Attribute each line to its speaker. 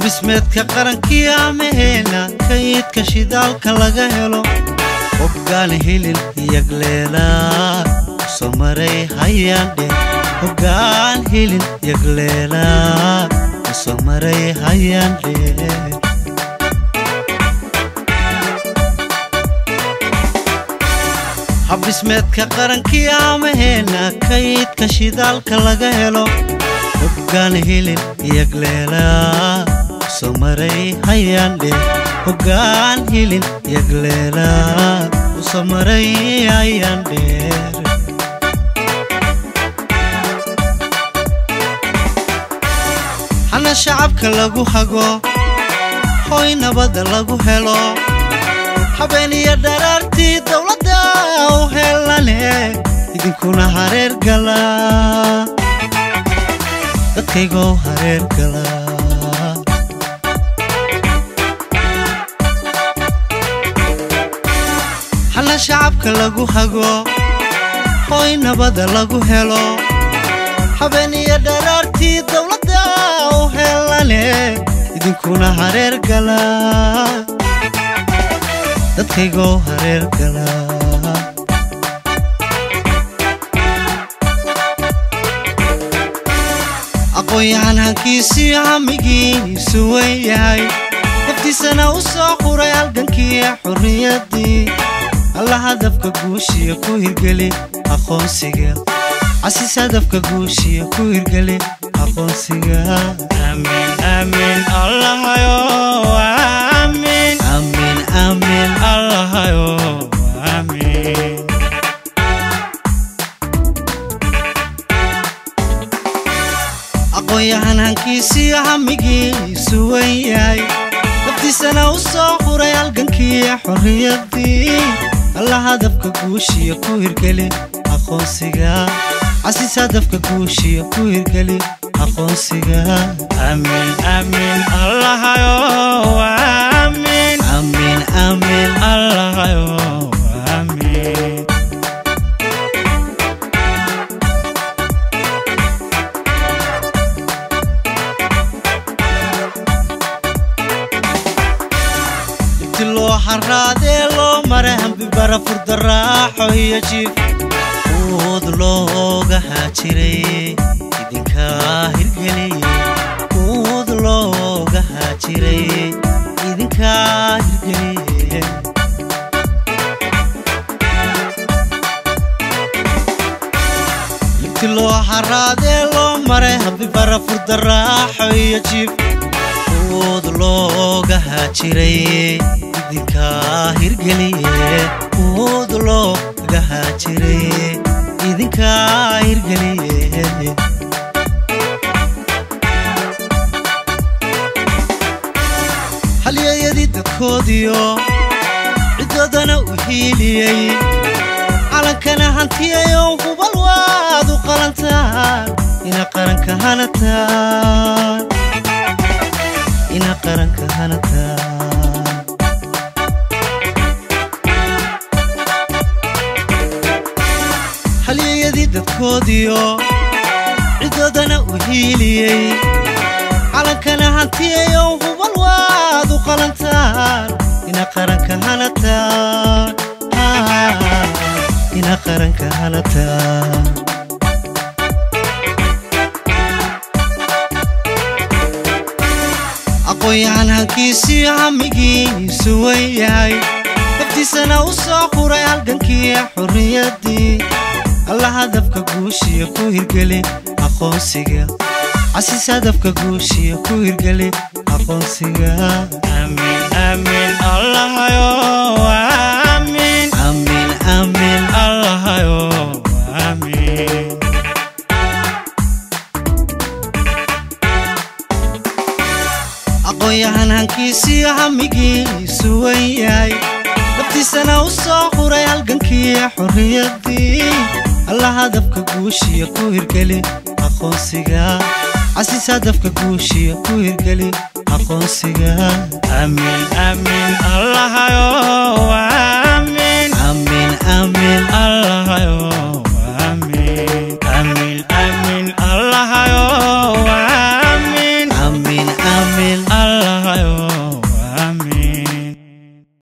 Speaker 1: habdhismeedka qarankii amaheena kaydka shidaalka laga helo hoggaan hilin yagleelaa soo maray hayaandhe hoggaan hilin yagleelaa soo maray hayaandhe habdhismeedka qarankii amaheena kaydka shidaalka laga helo hoggaan hilin yagleelaa soo maray hayaandhe hoggaan hilin yagleelaa usoo maray hayaandheer hana shacabka lagu hago hoy nabadda lagu helo habeeniyo dharaartii dowladda u helane idinkuna hareer gala dadkaygoo hareer gala hana shacabka lagu hago hoy nabadda lagu helo habeeniyo dharaartii dowladda u helane idinkuna hareer gala dadkaygoo hareer gala aqoon-yahan hankiisii hamigiisu wen yahay naftiisana u soo quray halgankii xurriyaddii alla hadafka guushiya ku hirgeli aqoonsiga casiis hadafka guushiya ku hirgeli aqoonsiga amiin amiin allahayo amiin amiin amiin allahayo amiin aqoon-yahan hankiisii hamigiisu wen yahay naftiisana u soo quray halgankii xorriyaddii alla hadafka guushiya ku hirgeli aqoonsiga casiis hadafka guushiya ku hirgeli aqoonsiga amiin amiin allahayo amiin amiin amiin allahayo amiin inti loo xaraadee loo mara hambi bara furdaraaxo iyo jiif uud looga haajiray idinkaa hirgeliyey uud looga haajiray idinkaa hirgeliyey inti loo xaraadee loo maray hambi bara furdaraaxo iyo jiif uud looga haajiray idinkaa hirgeliye uud looga haajiray idinkaa hirgeliye halyayadii dadkoodiyo ciddoodana u hiiliyey calankana hantiyayo hubal waad u qalantaan ina qaranka hanataan ina qaranka hanataan halyayadii dadkoodiyo ciddoodana u hiiliyey calankana hantiyayo hubal waad u qalantaan ina qaranka hanataan ina qaranka hanataan aqoon-yahan hankiisii hamigiisu wen yahay naftiisana u soo quray halgankii xurriyaddii alla hadafka guushiya ku hirgeli aqoonsiga casiis hadafka guushiya ku hirgeli aqoonsiga amiin amiin allahayo amiin amiin amiin allahayo amiin aqoon-yahan hankiisii hamigiisu wen yahay naftiisana u soo quray halgankii xurriyaddii alla hadafka guushiya ku hirgeli aqoonsiga casiis hadafka guushiya ku hirgeli aqoonsiga amiin amiin allahayo